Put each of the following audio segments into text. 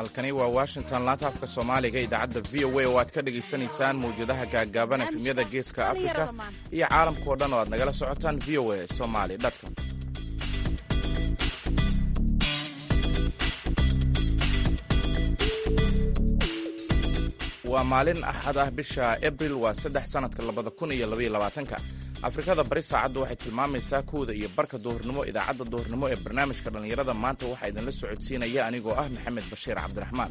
halkani waa washington laanta afka soomaaliga idaacadda v o a oo aad ka dhegaysanaysaan mawjadaha gaaggaaban efemyada geeska afrika iyo caalamkao dhan oo aad nagala socotaan v o a somali com waa maalin axad ah bisha abril waa saddex sannadka labada kun iyo labaiyo labaatanka afrikada bari saacaddu waxay tilmaamaysaa kowda iyo barka duhurnimo idaacadda duhurnimo ee barnaamijka dhallinyarada maanta waxaa idinla socodsiinaya anigoo ah maxamed bashiir cabdiraxmaan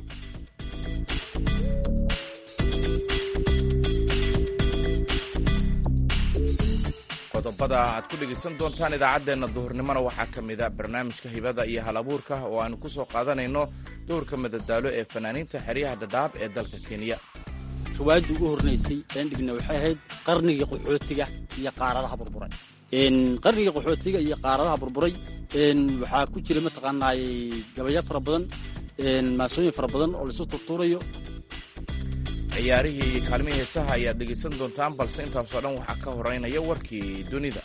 qodobada aad ku dhegaysan doontaan idaacaddeenna duhurnimona waxaa ka mida barnaamijka hibada iyo hal abuurka oo aanu ku soo qaadanayno dowrka madadaalo ee fanaaniinta xeryaha dhadhaab ee dalka kenya riwaayadii ugu hornaysay een dhigna waxay ahayd qarnigii qaxootiga iyo qaaradaha burburay qarnigii qaxootiga iyo qaaradaha burburay waxaa ku jira mataqaanaay gabayo fara badan maasooyin fara badan oo laisu turtuurayo ciyaarihii iyo kaalmihii heesaha ayaad dhegaysan doontaan balse intaasoo dhan waxaa ka horeynaya warkii dunida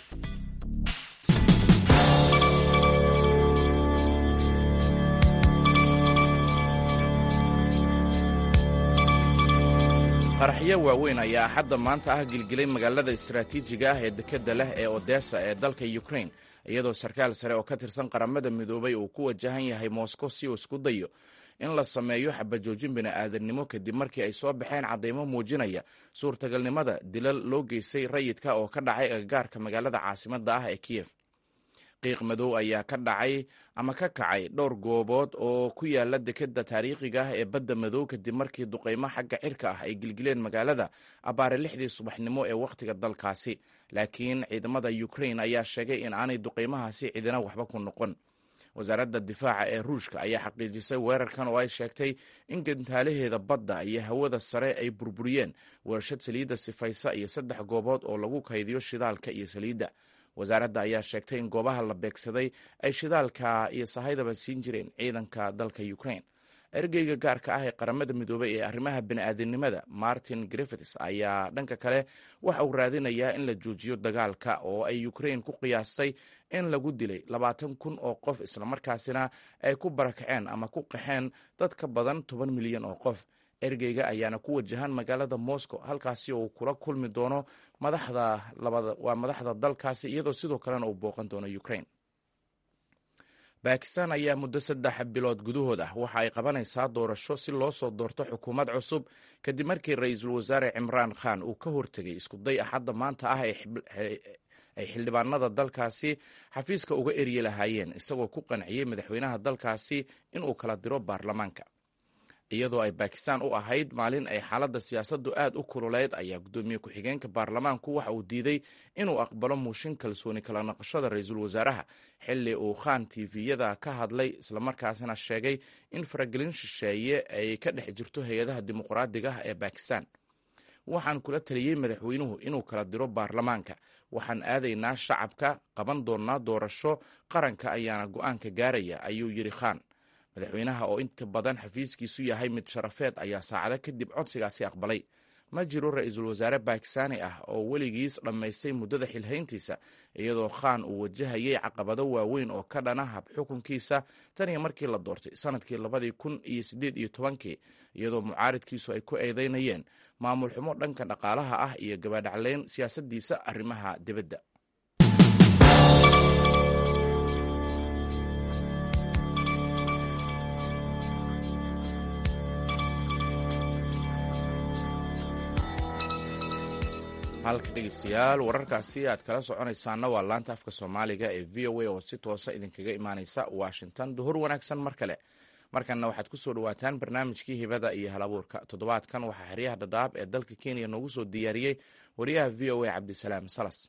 qaraxyo waaweyn ayaa axadda maanta ah gilgilay magaalada istaraatiijiga ah ee dekedda leh ee odessa ee dalka ukrain iyadoo sarkaal sare oo ka tirsan qaramada midoobay uu ku wajahan yahay moscow si uu isku dayo in la sameeyo xabajoojin bini'aadannimo kadib markii ay soo baxeen caddaymo muujinaya suurtagalnimada dilal loo geystay rayidka oo ka dhacay agagaarka magaalada caasimadda ah ee kiyef qiiq madow ayaa ka dhacay ama ka kacay dhowr goobood oo ku yaala dekedda taariikhiga ah ee badda madow kadib markii duqaymo xagga cirka ah ay gilgileen magaalada abbaare lixdii subaxnimo ee wakhtiga dalkaasi laakiin ciidamada ukrain ayaa sheegay in aanay duqaymahaasi cidina waxba ku noqon wasaaradda difaaca ee ruushka ayaa xaqiijisay weerarkan oo ay sheegtay in gantaalaheeda badda iyo hawada sare ay burburiyeen weershad saliidda sifaysa iyo saddex goobood oo lagu kaydiyo shidaalka iyo saliidda wasaaradda ayaa sheegtay in goobaha la beegsaday ay shidaalka iyo sahaydaba siin jireen ciidanka dalka ukrain ergeyga gaarka ah ee qaramada midoobay ee arrimaha bini'aadanimada martin griffiths ayaa dhanka kale waxa uu raadinayaa in la joojiyo dagaalka oo ay ukrain ku qiyaastay in lagu dilay labaatan kun oo qof islamarkaasina ay ku barakaceen ama ku qaxeen dad ka badan toban milyan oo qof ergeyga ayaana ku wajahan magaalada moscow halkaasi oo uu kula kulmi doono madaxda waa madaxda dalkaasi iyadoo sidoo kalena uu booqan doono ukrain bakistan ayaa muddo saddex bilood gudahood ah waxa ay qabanaysaa doorasho si loo soo doorto xukuumad cusub kadib markii ra-iisul wasaare cimraan khan uu ka hortegay iskuday axadda maanta ah ay xildhibaanada dalkaasi xafiiska uga eryi lahaayeen isagoo ku qanciyey madaxweynaha dalkaasi inuu kala diro baarlamaanka iyadoo ay bakistan u ahayd maalin ay xaaladda siyaasaddu aad u kululeyd ayaa guddoomiye ku-xigeenka baarlamaanku waxa uu diiday inuu aqbalo muushin kalsooni kala naqashada ra-iisul wasaaraha xilli uu khan tiviyada ka hadlay islamarkaasina sheegay in faragelin shisheeye ay ka dhex jirto hay-adaha dimuqraadiga ah ee bakistan waxaan kula taliyey madaxweynuhu inuu kala diro baarlamaanka waxaan aadaynaa shacabka qaban doonnaa doorasho qaranka ayaana go-aanka gaaraya ayuu yidhi khan madaxweynaha oo inta badan xafiiskiisu yahay mid sharafeed ayaa saacado kadib codsigaasi aqbalay ma jiro ra-iisul wasaare bakistaani ah oo weligiis dhammaystay muddada xilhayntiisa iyadoo khan uu wajahayay caqabado waaweyn oo ka dhana hab xukunkiisa tan iyo markii la doortay sanadkii labadii kun iyo siddeed iyo tobankii iyadoo mucaaridkiisu ay ku eedeynayeen maamul xumo dhanka dhaqaalaha ah iyo gabadhacleyn siyaasaddiisa arrimaha dibadda halka dhegeystayaal wararkaasi aad kala soconaysaana waa laanta afka soomaaliga ee v o a oo si toosa idinkaga imaaneysa washington duhur wanaagsan mar kale markanna waxaad kusoo dhawaataan barnaamijkii hibada iyo hal abuurka toddobaadkan waxaa xeryaha dhadhaab ee dalka kenya noogu soo diyaariyey wariyaha v o a cabdisalaam salas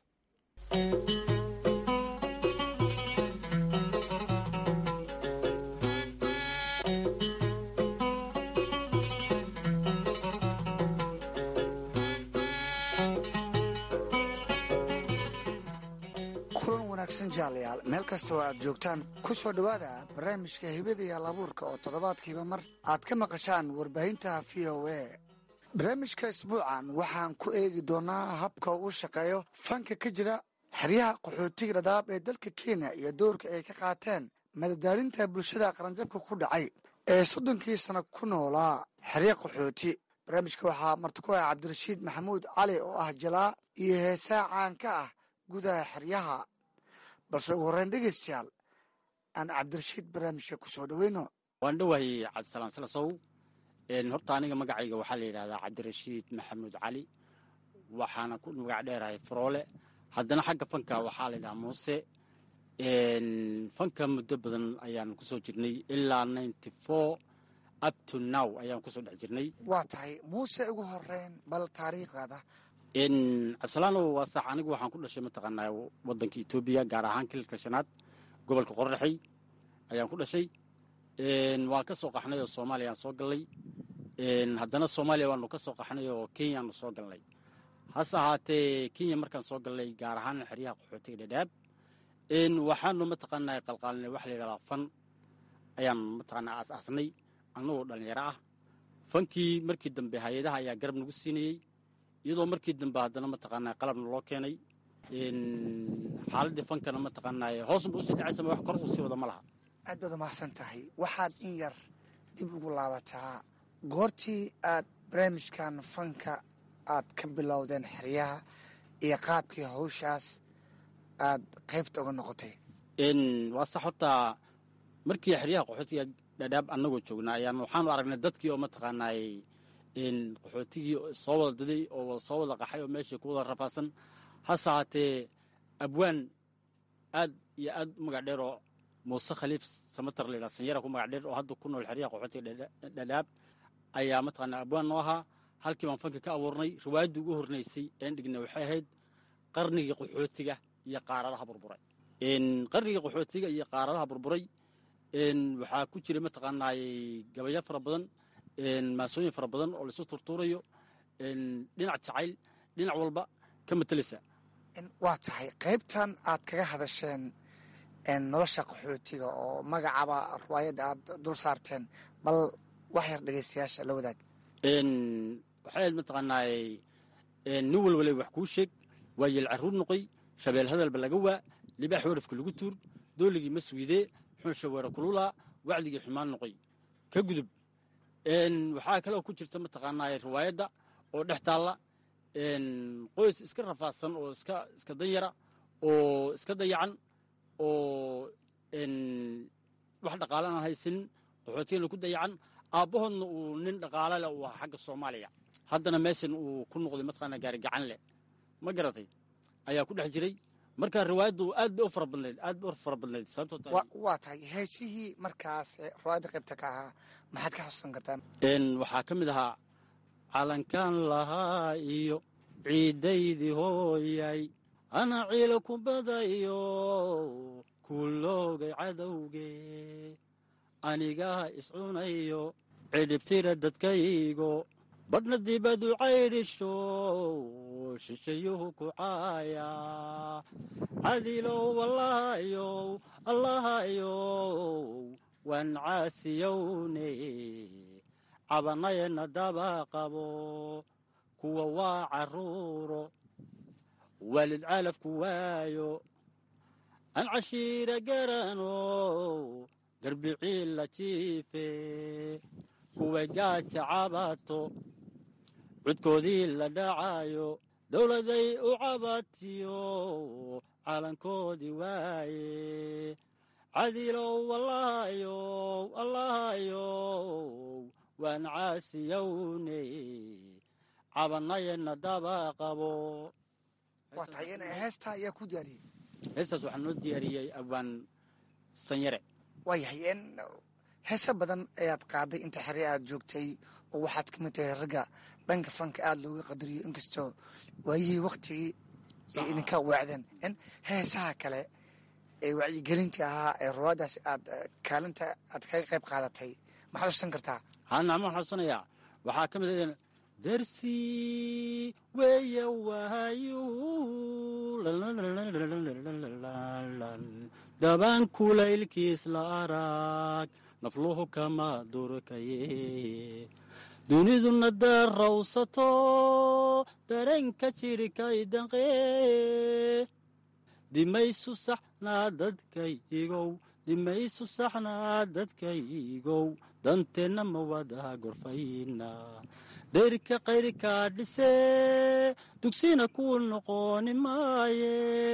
jaalayaal meel kasta oo aad joogtaan ku soo dhowaada barnaamijka hibada iyo halabuurka oo toddobaadkiiba mar aad ka maqashaan warbaahinta v o a barnaamijka isbuucan waxaan ku eegi doonaa habka uu shaqeeyo fanka ka jira xeryaha qaxootiga dhadhaab ee dalka kenya iyo doorka ay ka qaateen madadaalinta bulshada qaranjabka ku dhacay ee soddonkii sano ku noolaa xeryo qaxooti barnaamijka waxaa marti ku ah cabdirashiid maxamuud cali oo ah jalaa iyo heesaa caan ka ah gudaha xeryaha balse ugu horreyn dhegeystayaal aan cabdirashiid barnaamijka ku soo dhoweyno waan dhowahay cabdisalaan salasow horta aniga magacayga waxaa la yidhahdaa cabdirashiid maxamuud cali waxaana ku magac dheerahay faroole haddana xagga fanka waxaa la yidhahaa muuse fanka muddo badan ayaan kusoo jirnay ilaa ninety four up to now ayaan kusoo dhex jirnay waa tahay muuse ugu horeyn bal taariikhdaada cabdisalaanow waa sax anigu waxaan ku dhashay mataqaanaa waddanka etoobiya gaar ahaan kililka shanaad gobolka qorraxay ayaan ku dhashay waan ka soo qaxnay oo soomaaliyaan soo galnay haddana soomaaliya waanu ka soo qaxnay oo kenyaanu soo galnay hase ahaatee kenya markaan soo galnay gaar ahaan xeryaha qaxootiga dhadhaab waxaanu mataqaanaa qalqaalinay waxa la yidhahdaa fan ayaan mataqaanaa aas-aasnay annagoo dhallinyaro ah fankii markii dambe hay-adaha ayaa garab nagu siinayey iyadoo markii dambe haddana mataqaanaa qalabna loo keenay xaaladdii fankana mataqaanaa hoosba usii dhacaysama wax kor uu sii wada ma laha aad baad umahadsan tahay waxaad in yar dib ugu laabataa goortii aad barnaamijkan fanka aad ka bilowdeen xeryaha iyo qaabkii hawshaas aad qaybta uga noqotay waa sax horta markii xeryaha qaxootiga dhadhaab annagoo joognaa ayaan waxaanu aragnay dadkii oo mataqaanaay qaxootigii soo wada daday oo soo wada qaxay oo meeshii ku wada rafaasan hase haatee abwaan aad iyo aad u magac dheer oo muuse khaliif samatar la yidhaha sanyara ku magac dheer oo hadda ku nool xeryaha qaxootiga dhadhaab ayaa mataqaanaa abwaan noo ahaa halkii baan fanka ka abuurnay riwaayaddii ugu hornaysay een dhignay waxay ahayd qarnigii qaxootiga iyo qaaradaha burburay qarnigii qaxootiga iyo qaaradaha burburay waxaa ku jiray mataqaanaay gabayo fara badan maasooyin fara badan oo laisu turtuurayo dhinac jacayl dhinac walba ka mateleysa waa tahay qaybtan aad kaga hadasheen nolosha qaxootiga oo magacaba riwaayadda aad dul saarteen bal wax yar dhegeystayaasha la wadaag waxay ahayd mataqaanaay nin walwale wax kuu sheeg waa yeel carruur noqoy shabeel hadalba laga waa libaax warafka lagu tuur dooligii ma suydee xunsha weera kululaa wacdigii xumaan noqoy ka gudub waxaa kaloo ku jirta mataqaanaa riwaayadda oo dhex taalla qoys iska rafaadsan oo iska iska danyara oo iska dayacan oo wax dhaqaale aan haysanin qaxootigana ku dayacan aabbahoodna uu nin dhaqaale leh uu ahaa xagga soomaaliya haddana meeshan uu ku noqday mataqaanaa gaari gacan leh ma garatay ayaa ku dhex jiray marka riwaayaddu aad bay u fara badnayd aad bay u fara badnayd sababtoo waa tahay heesihii markaas riwaayadda qaybta ka ahaa maxaad ka xusuusan kartaa waxaa ka mid ahaa calankan lahaa iyo ciidaydii hooyay ana ciila ku badayo kuloogay cadowge anigaa iscunayo cidhibtira dadkaygo badhna dibadu caydhisho shishayuhu ku caaya cadilow allahayow allahayow waan caasiyowne cabanayana daba qabo kuwa waa carruuro waalid caalafku waayo aan cashiira garano darbiciil la jiife kuway gaaja cabato cudkoodii la dhacayo dowladay u cabatiyo calankoodii waaye cadilow allahayow allahayow waan caasiyowne cabanayana daba qabo waa tahay in heestaa ayaa ku diyaariyey heestaas waxaa noo diyaariyey abwaan sanyare waayahay n heese badan ayaad qaaday inta xere aad joogtay oo waxaad ka mid tahay ragga dhanka fanka aada looga qadariyo inkastoo waayihii waktigii ay idinka weecdeen in heesaha kale ee wacyigelinta ahaa ee ruwaadaas aad kaalinta aad kaga qayb qaadatay maxaad xusan kartaa hanama xusanayaa waxaa ka mid ah darsi weeye waayu dabaan kulaylkiis la arag nafluhu kama durkaye duniduna darrawsato dareenka jirhkay danqee dimaysu saxnaa dadkaygow dimaysu saxnaa dadkaygow danteenna ma wada gorfayna dayrka qayrkaa dhisee dugsina kuu noqoni maaye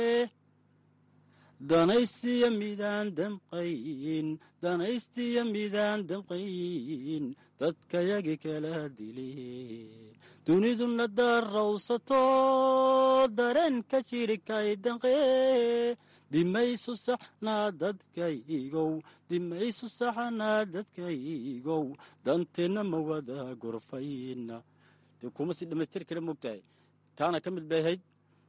danaystiya midaan damqayn danaystiya midaan damqayn dadkayagi kala dile duniduna darrawsato dareenka jirhkay danqee dimaysu saxnaa dadkaygow dimaysu saxnaa dadkaygow danteenna ma wada gorfayna dee kuma si dhammaystiri kara moogtahay taana ka mid bay ahayd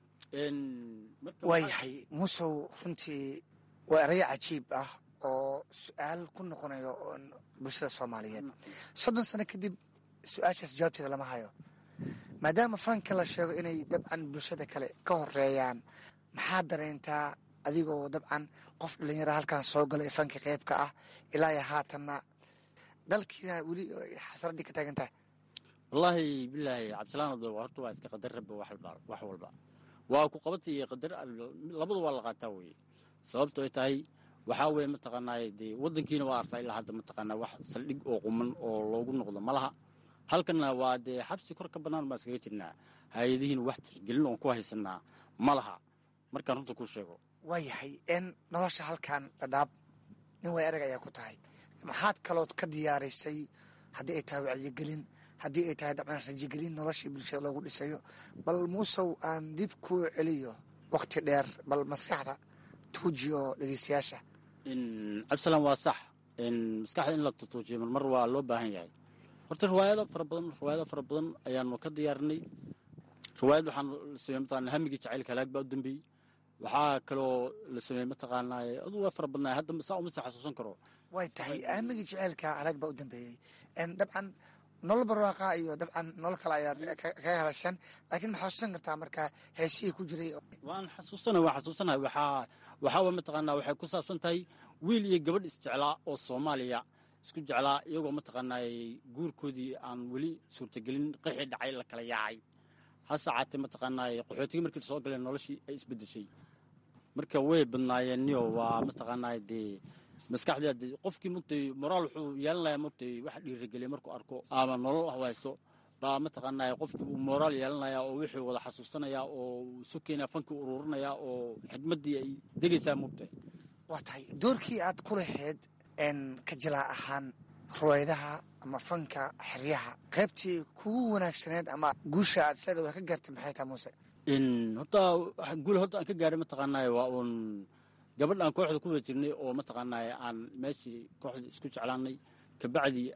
waayahay muusow runtii waa erayo cajiib ah oo su-aal ku noqonayo bulshada soomaaliyeed soddon sano kadib su-aashaas jawaabteeda lama hayo maadaama fanka la sheego inay dabcan bulshada kale ka horeeyaan maxaa dareentaa adigoo dabcan qof dhalinyara halkan soo gala ee fanka qeybka ah ilaa iyo haatanna dalkiina weli xasraddii ka taagan tahay wallaahi bilaahi cabdisalaan ado horta waa iska qadar rabba wax walba waa ku qabata iyo qadar labadu waa la qaataa weye sababto ay tahay waxaa weye mataqaanaa dee waddankiina waa artaa ilaa hadda mataqaanaa wax saldhig oo quman oo loogu noqdo ma laha halkanna waa dee xabsi kor ka bannaan baan iskaga jirnaa hay-adihiina wax tixgelin oon ku haysanaa ma laha markaan runta kuu sheego waayahay n nolosha halkan dhadhaab nin way erag ayaa ku tahay maxaad kalood ka diyaarisay haddii ay tahay wacyigelin haddii ay tahay dabcan rajigelin noloshii bulshada loogu dhisayo bal muusow aan dib kuu celiyo wakti dheer bal maskaxda tuuji oo dhegeystayaasha cabdisalaan waa sax maskaxda in la tutuujiyo marmar waa loo baahan yahay horta riwaayado fara badan riwaayado fara badan ayaanu ka diyaarinay riwaayad waxaan la sameeyey mataqana hamigii jacaylka halaag baa u dambeeyey waxaa kaloo la sameeyey mataqaanaa aduu waa fara badnaay hadda saa uma sii xasuusan karo way tahay aamigii jaceylka halaag baa u dambeeyey dabcan nolol barwaaqa iyo dabcan nolol kale ayaad kaga hadasheen laakiin ma xasuusan kartaa markaa heesihii ku jiray waan xasuusana waan xasuusanahay waxaa waxaa wa mataqaanaa waxay ku saabsan tahay wiil iyo gabadh isjeclaa oo soomaaliya isku jeclaa iyagoo mataqaanaa guurkoodii aan weli suurtagelin qixii dhacay la kala yaacay hase caatee mataqaanaa qaxootigii markii soo galeen noloshii ay isbedeshay marka way badnaayeenniyo waa mataqaanaa dee maskaxda qofkii mugtay moraal wuxuu yeelanayaa mugtay wax dhiirigeliya markuu arko ama nolol hawaysto baa mataqaanaa qofkii uu moraal yeelanaya oo wixii wada xasuusanaya oo isu keenaya fankii ururinaya oo xigmaddii ay degaysaa mugtay waa tahay doorkii aad ku lahayd ka jilaa ahaan ruwaydaha ama fanka xeryaha qaybtii kugu wanaagsaneed ama guusha aad isleeda waa ka gaartay maxay tahay muuse horta guul horta aan ka gaaray mataqaanaa waa uun gabadh aan kooxda ku wada jirnay oo mataqaanaa aan meeshii kooxda isku jeclaanay kabacdii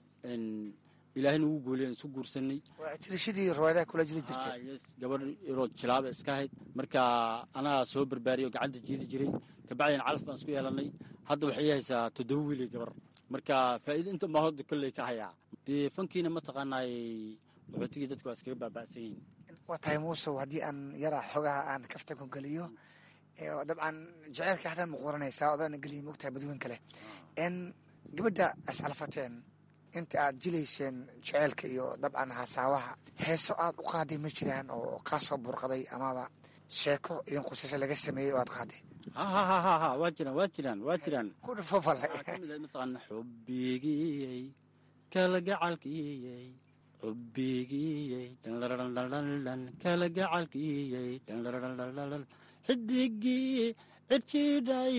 ilaahay nagu guuleen isku guursanay waa tirishadii ruwaydaha kula jiri jirtay gabadh yaroo jilaaba iska ahayd marka anaa soo barbaariyo gacanta jiidi jiray kabacdina calaf baan isku yeelanay hadda waxay haysaa toddoba wiilay gabar marka faa'iida inta baa hodda kolley ka hayaa dee fankiina mataqaanaa qaxootigii dadka waa iskaga baaba'san yihiin waa tahay muusow haddii aan yaraa xogaha aan kaftan ku geliyo dabcan jaceylka hadda ma qoranaysaa odaana geliya mogtahay badweyn kale n gabadha iscalfateen inta aad jilayseen jaceylka iyo dabcan hasaawaha heeso aad u qaaday ma jiraan oo kaa soo burqaday amaba sheeko idin qusayso laga sameeyey oo aad qaaday hahahaha waa jiraan waa jiraan waa jiraan ku dhufo fale kamid mataqaana xubbigiyey kalagacalkiyey xubbigiyey dhandhandhandhan kalagacalkiyey dhandhandhandhan xidigii cidjidhay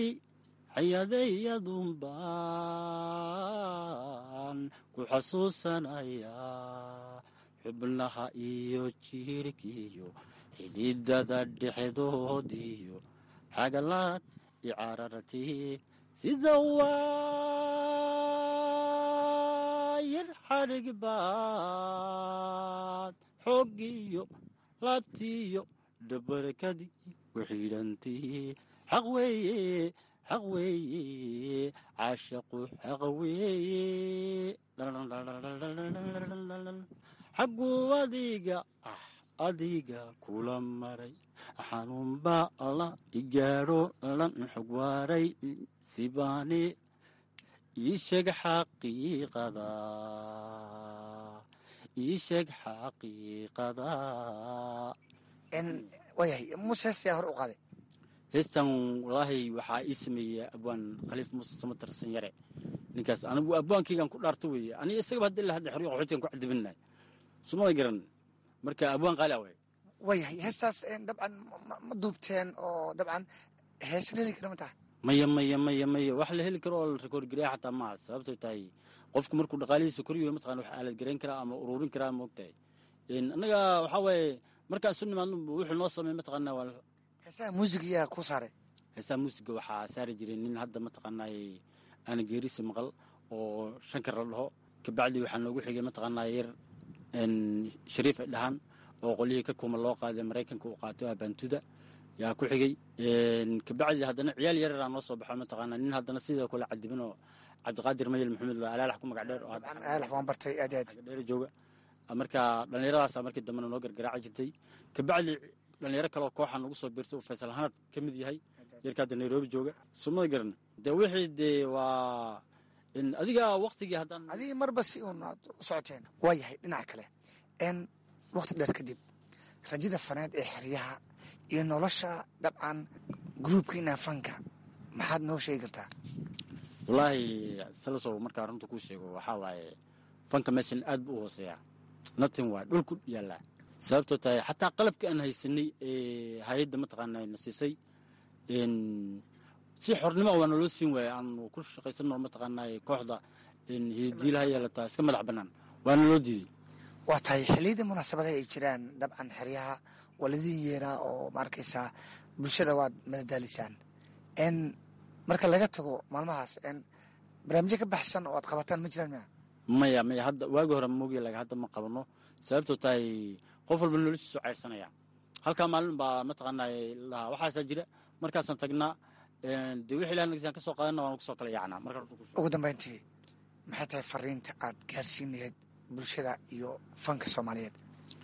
xayadayadunbaan ku xasuusanayaa xubnaha iyo jiirkiyo xididada dhexdoodiyo xagalaad icararti sida waayar xadhig baad xooggiyo laabtiyo dhabarkadii kuxidhantii xaq weeye xaq weeye caashaqu xaq weeye xagguu adiga ah adiga kula maray xanuunbaa alla igaadho lan xog waaray sibaani ii sheeg xaqiiqada ii sheeg xaqiiqada waayahay muuse heestayaa hore u qaaday heestan walaahi waxaa ii sameeyey abwaan khaliif muuse samatar sanyare ninkaas anigu abwaankaygaan ku dhaarto weeye aniga isagaba hadda ilaa hadda xeryo qaxootigan ku cadibinahay sumada garan marka abwaan qaali away waayahay heestaas dabcan ma duubteen oo dabcan hees la heli kara ma tahay maya maya maya maya wax la heli karo oo la rekoord gareya xataa maaha sababtay tahay qofku markuu dhaqaalihiisa koryo mataqana wax aalad garayn karaa ama ururin karaa moogtahay annaga waxaa waaye markaan isu nimaadno wuxuu noo sameey mataqaana waa heesaha muusiga yaa ku saaray heesaha muusiga waxaa saari jiray nin hadda mataqaanay aana geerisi maqal oo shankar la dhaho kabacdi waxaa noogu xigay mataqaanaa yar shariif ay dhahaan oo qolyihii ka kuma loo qaaday maraykanka uu qaato abantuda yaa ku xigay kabacdi haddana ciyaal yareeraa noo soo baxo mataqaana nin haddana sidoo kale cadibin oo cabdiqaadir mayel maxamed la alaalax ku magac dheer oo alax waan bartay aad aad dheer jooga marka dhallinyaradaasa markii dambena noo gargaraaci jirtay kabacdi dhalinyaro kaleoo kooxa nagu soo biirtay uu faysal hanad ka mid yahay yarka hadda nairobi jooga sumada garan dee wixii dee waa adiga waktigii haddaan adigii marba si uun aad u socoteen waa yahay dhinaca kale n wakti dheer kadib rajada faneed ee xeryaha iyo nolosha dabcan gruubkiina fanka maxaad noo sheegi kartaa wallaahi salasow markaa runta kuu sheego waxaa waaye fanka meeshan aad bu u hooseeyaa natin waay dhulku yaallaa sababtoo tahay xataa qalabka aan haysanay ee hay-adda mataqaana na siisay si xornimo waa naloo siin waaya aanu ku shaqaysano mataqaana kooxda hidiilaha yeelataa iska madax bannaan waa naloo diiday waa tahay xilliyada munaasabadaha ay jiraan dabcan xeryaha waa ladin yeeraa oo ma arkaysaa bulshada waad madadaalisaan n marka laga tago maalmahaas n barnaamijyo ka baxsan oo aad qabataan ma jiraan mia maya maya hadda waagi hore moogya laga hadda ma qabano sababtoo tahay qof walba noloshiisu cayrsanaya halkaa maalin baa mataqaana lahaa waxaasaa jira markaasaan tagnaa dee wixii ilaah nagisaan ka soo qaadana waan kusoo kala yaacnaa marka ugu dambayntii maxay tahay fariinta aad gaarsiin lahayd bulshada iyo fanka soomaaliyeed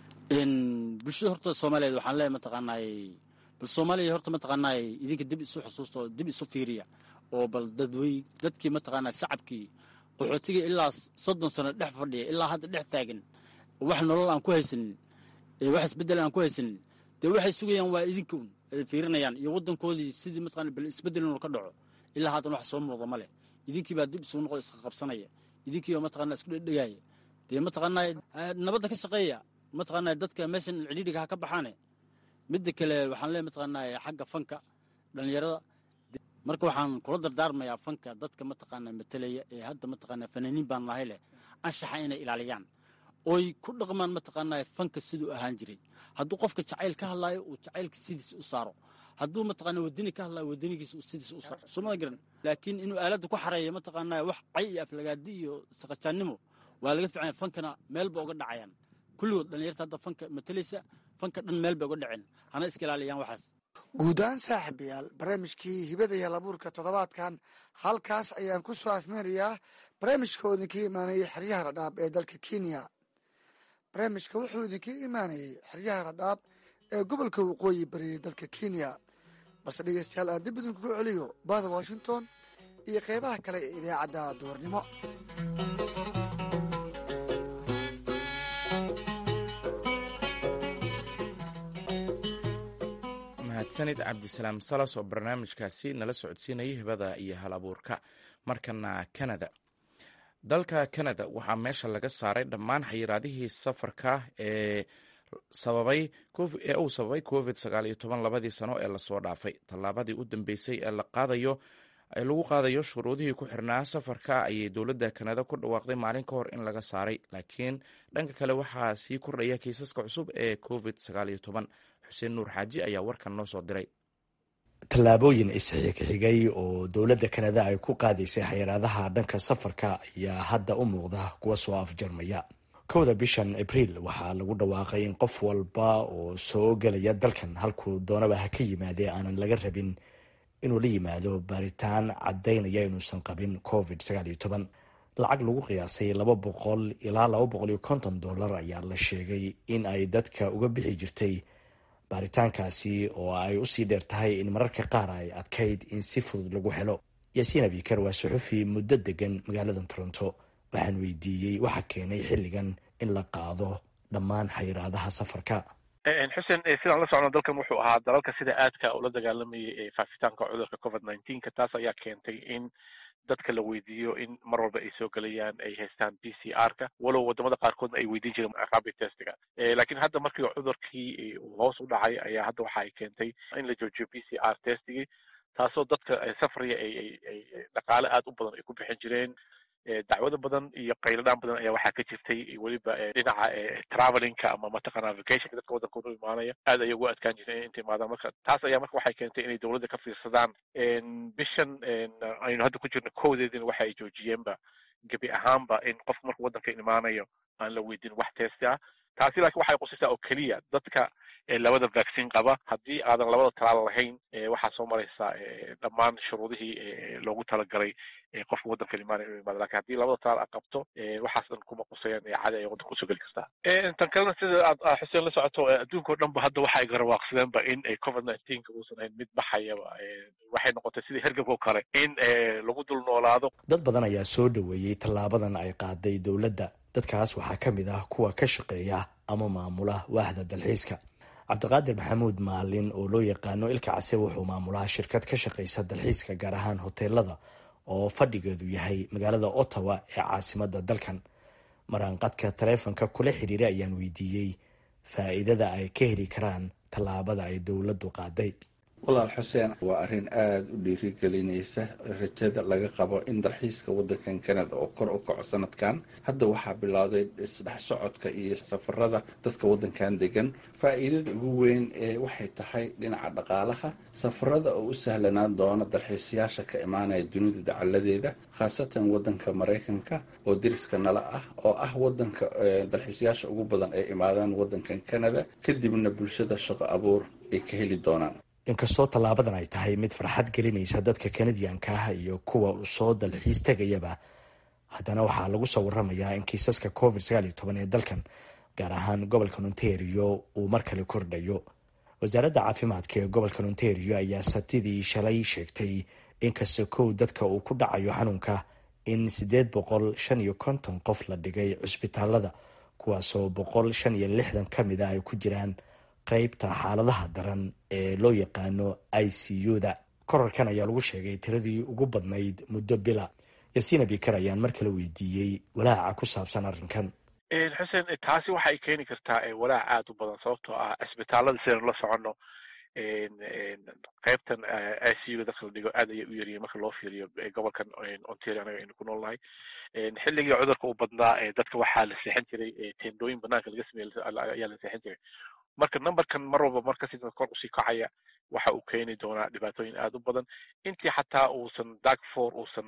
bulshada horta soomaaliyeed waxaan leeyahay mataqaanaay bal soomaaliya horta mataqaanaay idinka dib isu xusuusta oo dib isu fiiriya oo bal dadwey dadkii mataqaanaa shacabkii qaxootiga ilaa soddon sano dhex fadhiya ilaa hadda dhex taagan wax nolol aan ku haysanin wax isbeddel aan ku haysanin dee waxay sugayaan waa idinka un ay fiirinayaan iyo waddankoodii sidii mataqana bal isbeddel inuu ka dhaco ilaa haatan wax soo muuqda ma leh idinkii baa dib isugu noqo iska qabsanaya idinkii baa mataqana isku dhedhegaaya dee mataqaanaa nabadda ka shaqeeya mataqaanaa dadka meeshan cidhiidhiga ha ka baxaane midda kale waxaan leeyahay mataqaanaa xagga fanka dhallinyarada marka waxaan kula dardaarmayaa fanka dadka mataqaanaa matalaya ee hadda mataqaanaa fanaaniin baan nahay leh anshaxa inay ilaaliyaan oy ku dhaqmaan mataqaanaa fanka siduu ahaan jiray hadduu qofka jacayl ka hadlaayo uu jacaylka sidiisa u saaro hadduu mataqaanaa wadani ka hadlaayo wadanigiisa sidiisa u saaro sumada garan laakiin inuu aaladda ku xareeyo mataqaanaa wax cay iyo aflagaadi iyo saqajaannimo waa laga fiicanya fankana meelba uga dhacayaan kulligood dhallinyarta hadda fanka matalaysa fanka dhan meel bay uga dhaceen hana iska ilaaliyaan waxaas guud ahaan saaxiibayaal barnaamijkii hibada iyo labuurka toddobaadkan halkaas ayaan ku soo afmeerayaa barnaamijka oo idinka imaanayay xeryaha radhaab ee dalka kenya barnaamijka wuxuu idinka imaanayay xeryaha radhaab ee gobolka waqooyi bariyay dalka kenya balse dhegeystayaal aan dib idinkugu celiyo bahda washington iyo qeybaha kale ee idaacadda duhurnimo mahadsanid cabdisalaam salas oo barnaamijkaasi nala socodsiinayay hibada iyo hal abuurka markana kanada dalka kanada waxaa meesha laga saaray dhammaan xayiraadihii safarka ee sababay ee uu sababay covid sagaal iyo toban labadii sano ee lasoo dhaafay tallaabadii u dambeysay ee la qaadayo ee lagu qaadayo shuruudihii ku xirnaa safarka ayay dowladda kanada ku dhawaaqday maalin ka hor in laga saaray laakiin dhanka kale waxaa sii kordhaya kiisaska cusub ee covid sagaal iyo toban xuseen nuur xaaji ayaa warkan noo soo diray tallaabooyin isxigxigay oo dowladda kanada ay ku qaadaysay xayiraadaha dhanka safarka ayaa hadda u muuqda kuwa soo afjarmaya kowda bishan abriil waxaa lagu dhawaaqay in qof walba oo soo gelaya dalkan halkuu doonaba ha ka yimaadee aanan laga rabin inuu la yimaado baaritaan caddaynaya inuusan qabin covid sagaal iyo toban lacag lagu qiyaasay laba boqol ilaa laba boqol iyo konton dollar ayaa la sheegay in ay dadka uga bixi jirtay baaritaankaasi oo ay usii dheer tahay in mararka qaar ay adkayd in si fudud lagu helo yaasiin abikar waa suxufi muddo degan magaalada toronto waxaan weydiiyey waxa keenay xilligan in la qaado dhammaan xayiraadaha safarka xuseen sidaan la socno dalkan wuxuu ahaa dalalka sida aadka ula dagaalamayay faafitaanka cudurka covid nineteenka taas ayaa keentay in dadka la weydiiyo in mar walba ay soo gelayaan ay haystaan b c r ka walow wadamada qaarkoodna ay weydiin jireen rapid testiga lakiin hadda markii cudurkii hoos u dhacay ayaa hadda waxa ay keentay in la joojiyo b c r testigii taasoo dadka safriya ay ay dhaqaale aad u badan ay ku bixin jireen dacwado badan iyo qayladhaan badan ayaa waxaa ka jirtay weliba dhinaca travelingka ama mataqaana vacationka dadka waddanka u imaanaya aad ayay ugu adkaan jireen inta imaadaan marka taas ayaa marka waxay keentay inay dowladda ka fiirsadaan bishan aynu hadda ku jirno kowdeedina waxa ay joojiyeenba gebi ahaanba in qofka markuu waddanka imaanayo aan la weydin wax testi ah taasi laakiin waxay qusisaa oo keliya dadka labada vaccine qaba haddii aadan labada talaal lahayn waxaa soo maraysaa dhammaan shuruudihii loogu talagalay qofka waddanka imaanaya inuu imaado lakin haddii labada talaal aad qabto waxaas dhan kuma qusayaan cadi ay waddanka usoo geli kartaa tan kalena sida aad xuseen la socoto adduunka o dhan ba hadda waxa ay garawaaqsadeenba in covid nineteenka uusan ahayn mid baxayaba waxay noqotay sidii hergabka o kale in lagu dul noolaado dad badan ayaa soo dhaweeyey tallaabadan ay qaaday dowladda dadkaas waxaa ka mid ah kuwa ka shaqeeya ama maamula waahda dalxiiska cabdiqaadir maxamuud maalin oo loo yaqaano ilka case wuxuu maamulaha shirkad ka shaqaysa dalxiiska gaar ahaan hoteelada oo fadhigeedu yahay magaalada ottawa ee caasimada dalkan maraanqadka taleefonka kula xiriiray ayaan weydiiyey faa'iidada ay ka heli karaan tallaabada ay dowladdu qaaday walaal xuseen waa arrin aada u dhiirigelinaysa rajada laga qabo in dalxiiska waddankan canada oo kor u kaco sanadkan hadda waxaa bilowday isdhex socodka iyo safarada dadka waddankan degan faa'iidada ugu weyn ee waxay tahay dhinaca dhaqaalaha safarada oo u sahlanaan doona dalxiisayaasha ka imaanaya dunida dacaladeeda khaasatan waddanka maraykanka oo deriska nala ah oo ah waddanka dalxiisayaasha ugu badan ay imaadaan waddankan canada kadibna bulshada shaqo abuur ay ka heli doonaan inkastoo tallaabadan ay tahay mid farxad gelinaysa dadka kanadiyanka ah iyo kuwa soo dalxiis tegayaba haddana waxaa lagu soo waramayaa in kiisaska covid sagaal iyo toban ee dalkan gaar ahaan gobolka ontario uu mar kale kordhayo wasaaradda caafimaadka ee gobolka ontario ayaa sabtidii shalay sheegtay inkasta kow dadka uu ku dhacayo xanuunka in siddeed boqol shan iyo konton qof la dhigay cusbitaalada kuwaasoo boqol shan iyo lixdan ka mid a ay ku jiraan qaybta xaaladaha daran ee loo yaqaano i c u-da korarkan ayaa lagu sheegay tiradii ugu badnayd muddo bila yasiina bikar ayaan mar kale weydiiyey walaaca ku saabsan arrinkan xuseen taasi waxay keeni kartaa walaac aada u badan sababtoo ah cisbitaalada sidaynu la soconno qaybtan i c u dadka la dhigo aad ayay u yaryihin marka loo fiiriyo gobolkan ontario anaga aynu ku nool nahay xilligii cudurka u badnaa dadka waxaa la seexan jiray tendooyin banaanka laga sameey ayaa la seexan jiray marka numberkan mar walba markasi kor usii kacaya waxa uu keeni doonaa dhibaatooyin aada u badan intii xataa uusan dagfor uusan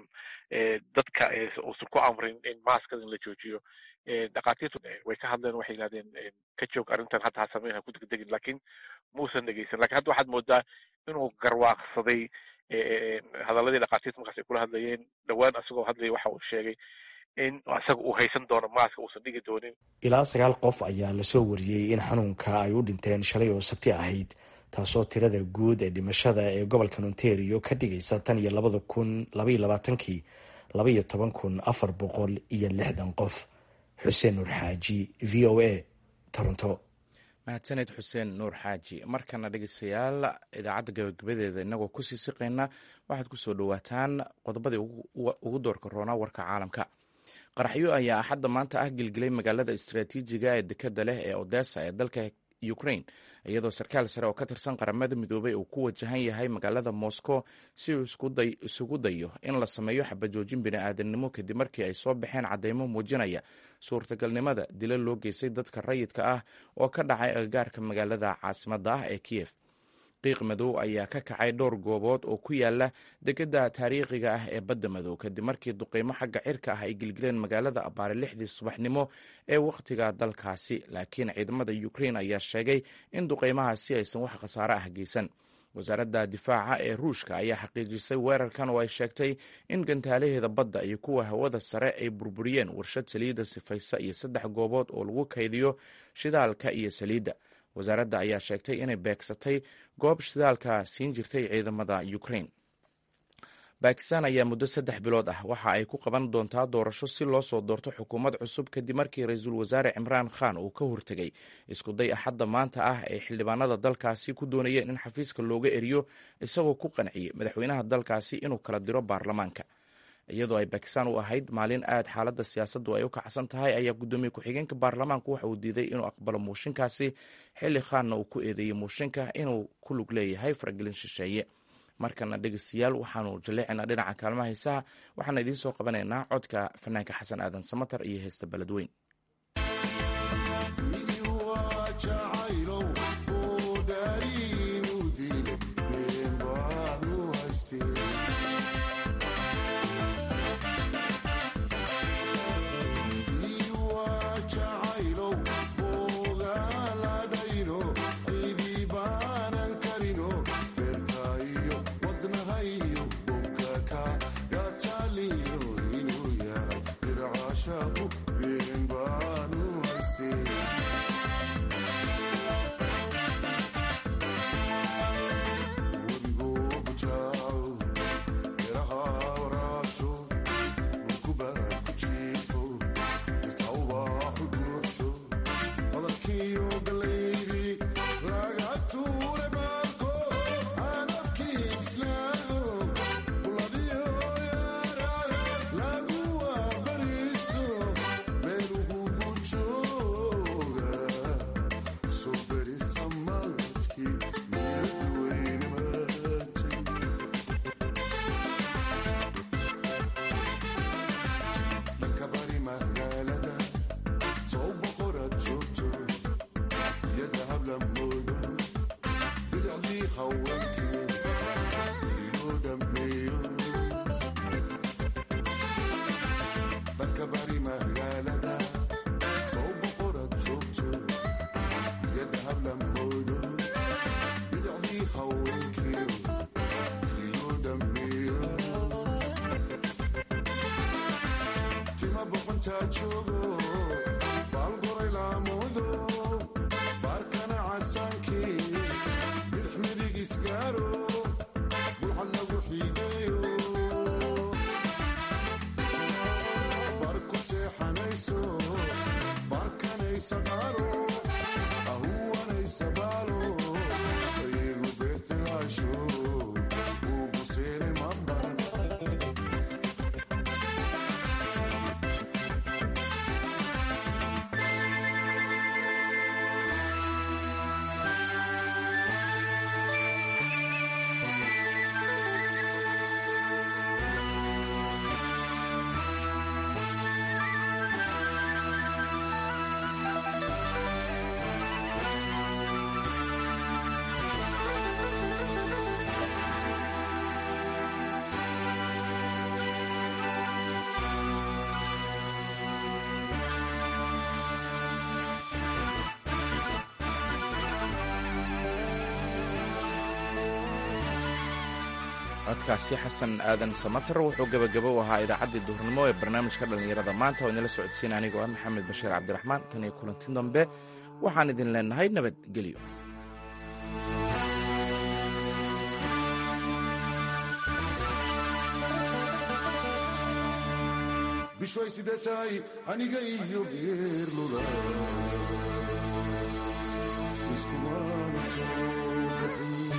dadka uusan ku amrin in maskada in la joojiyo dhakhaatiirtu way ka hadleen waxay yihahdeen ka joog arrintan hadda ha sameyn ha ku degdegin lakin muusan dhegeysan lakin hadda waxaad moodaa inuu garwaaqsaday hadaladii dhakhaatiirta markaas ay kula hadlayeen dhowaan isagoo hadlaya waxa uu sheegay in isaga uu haysan doono maaska uusan dhigi doonin ilaa sagaal qof ayaa lasoo wariyey in xanuunka ay u dhinteen shalay oo sabti ahayd taasoo tirada guud ee dhimashada ee gobolkan ontario ka dhigaysa tan iyo labada kun labaiyo labaatankii labaiyo toban kun afar boqol iyo lixdan qof xuseen nuur xaaji v o a toronto mahadsaned xuseen nuur xaaji markana dhegeystayaal idaacadda gabagabadeeda inagoo kusii siqayna waxaad kusoo dhawaataan qodobadii ugu doorka roonaa warka caalamka qaraxyo ayaa axadda maanta ah gelgelay magaalada istaraatiijiga ee dekeda leh ee odessa ee dalka ukraine iyadoo sarkaal sare oo ka tirsan qaramada midoobay uu ku wajahan yahay magaalada moscow si uu isugu dayo in la sameeyo xabajoojin bini-aadamnimo kadib markii ay soo baxeen cadeymo muujinaya suurtagalnimada dila loo geystay dadka rayidka ah oo ka dhacay agagaarka magaalada caasimadda ah ee kiyef qiiq madow ayaa ka kacay dhowr goobood oo ku yaala degada taariikhiga ah ee badda madow kadib markii duqeymo xagga cirka ah ay gelgeleen magaalada abaare lixdii subaxnimo ee wakhtiga dalkaasi laakiin ciidamada ukraine ayaa sheegay in duqeymahaasi aysan wax khasaare ah geysan wasaaradda difaaca ee ruushka ayaa xaqiijisay weerarkan oo ay sheegtay in gantaalaheeda badda iyo kuwa hawada sare ay burburiyeen warshad saliidda sifaysa iyo saddex goobood oo lagu kaydiyo shidaalka iyo saliidda wasaaradda ayaa sheegtay inay beegsatay goob shidaalka siin jirtay ciidamada ukraine bakistan ayaa muddo saddex bilood ah waxa ay ku qaban doontaa doorasho si loo soo doorto xukuumad cusub kadib markii ra-iisul wasaare cimraan khan uu ka hortegay iskuday axadda maanta ah ee xildhibaanada dalkaasi ku doonayeen in xafiiska looga eriyo isagoo ku qanciyey madaxweynaha dalkaasi inuu kala diro baarlamaanka iyadoo ay bakistan u ahayd maalin aad xaaladda siyaasaddu ay u kacsan tahay ayaa guddoomiye ku-xigeenka baarlamaanku waxa uu diiday inuu aqbalo muushinkaasi xilli khaanna uu ku eedeeyey muushinka inuu ku lug leeyahay faragelin shisheeye markana dhegeystayaal waxaanu jaleecinaa dhinaca kaalmaha heesaha waxaana idiin soo qabanaynaa codka fanaanka xasan aadan samatar iyo heesta beledweyn codkaasi xasan aadan samatar wuxuu gebagabo u ahaa idaacaddii duhurnimo ee barnaamijka dhallinyarada maanta oo idinla socodsiina anigoo ah maxamed bashiir cabdiraxmaan tan iyo kulanti dambe waxaan idin leenahay nabadgelyo bishay sidee tahay aniga iyo geerlula iskumana soo baxin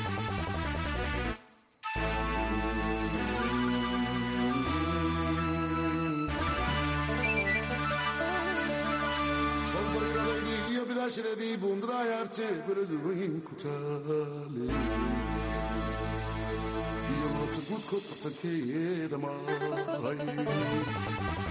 bidashadii bundraayarte beledweyn ku taale iyo moota guudkood bartankeeda maray